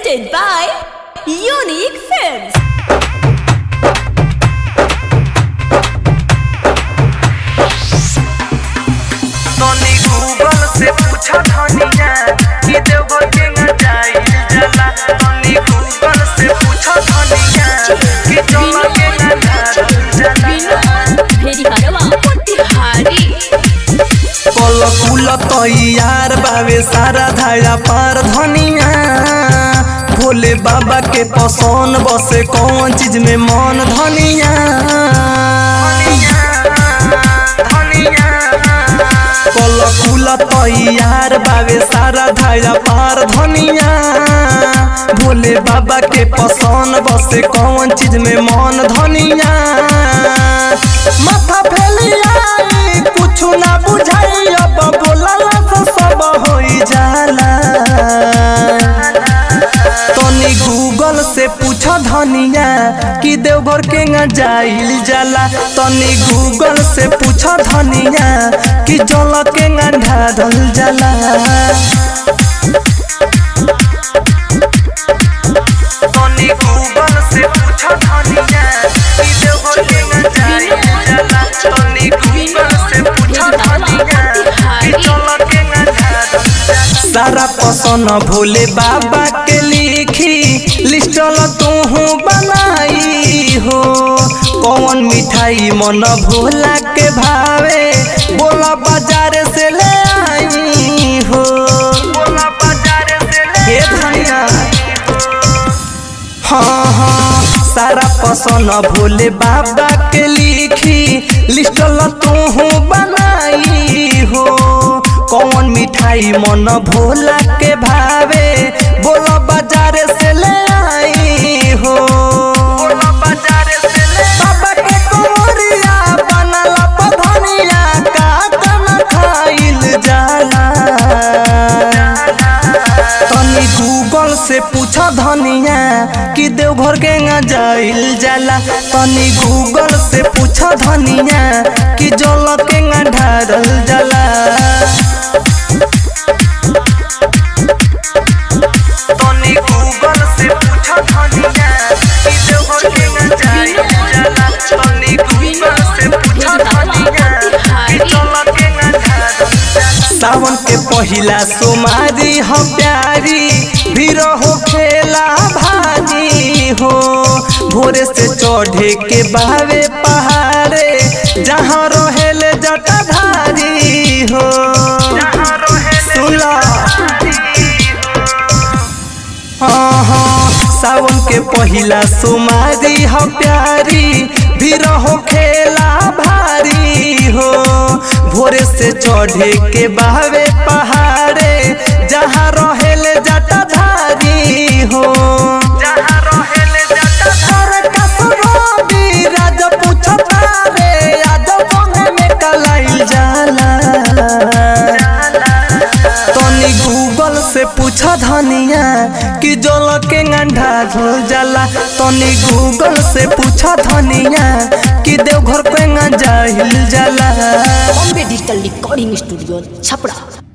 presented by Unique Films. तनी Google से पूछा धनिया कि देवघर के न जाइल जाला तनी गूगल से पूछा धनिया कि चला के न जाइल जाला कल कुल तैयार बावे सारा धारा पार धनिया भोले बाबा के पसंद बसे कौन चीज में मन धनिया कल कुल तैयार बावे सारा धारा पार धनिया भोले बाबा के पसंद बसे कौन चीज में मन धनिया माथा फैलिया कुछ ना बुझाई अब बोला से सब होई जाला तनी गूगल से पूछ धनिया कि देवघर के न जाइल जाला तनी गूगल से पूछ धनिया कि जल के न ढारल जाला तनी गूगल से पूछ धनिया कि देवघर के न जाइल जाला तनी गूगल से पूछ धनिया कि जल के न ढारल जाला सारा पसंद भोले बाबा के लिखी लिस्टल तू बनाई हो कौन मिठाई मन भोला के भावे बोला बाजार से ले आई हो बोला बाजार से ले धनिया हाँ हाँ सारा पसंद भोले बाबा के लिखी लिस्टल तू बनाई हो कौन मिठाई मन भोला के भावे बोलो बाजार से ले आई हो बोलो बाजार से ले बाबा के कोरिया बनला पधनिया का कन खाइल जाला तनी गूगल से पूछा धनिया कि देवघर के न जाइल जाला तनी गूगल से पूछा धनिया कि जल के न ढारल जाला तनी गूगल से पूछा धनिया कि देवघर के न जाइल जाला तनी गूगल से पूछा धनिया कि जल के न ढारल जाला सावन के पहिला सोमारी हो प्यारी भीड़ हो खेला भारी हो भोरे से चढ़े के बावे पहाड़े जहाँ रहेले जटाधारी हो सुला हाँ हाँ सावन के पहिला सोमारी हो प्यारी भीड़ हो खेला भारी हो भोरे से चढ़े के बहावे पहाड़े जहाँ रहेले जटाधारी हो जहाँ रहेले जटाधार कसरोबी राज पूछता रे आज बंगे में कलाइल जाला तनी गूगल से पूछा धनिया कि जल के गंढा धुल जाला तनी गूगल से पूछा धनिया कि देवघर पे न जाहिल जाला Bombay digital recording studio Chhapra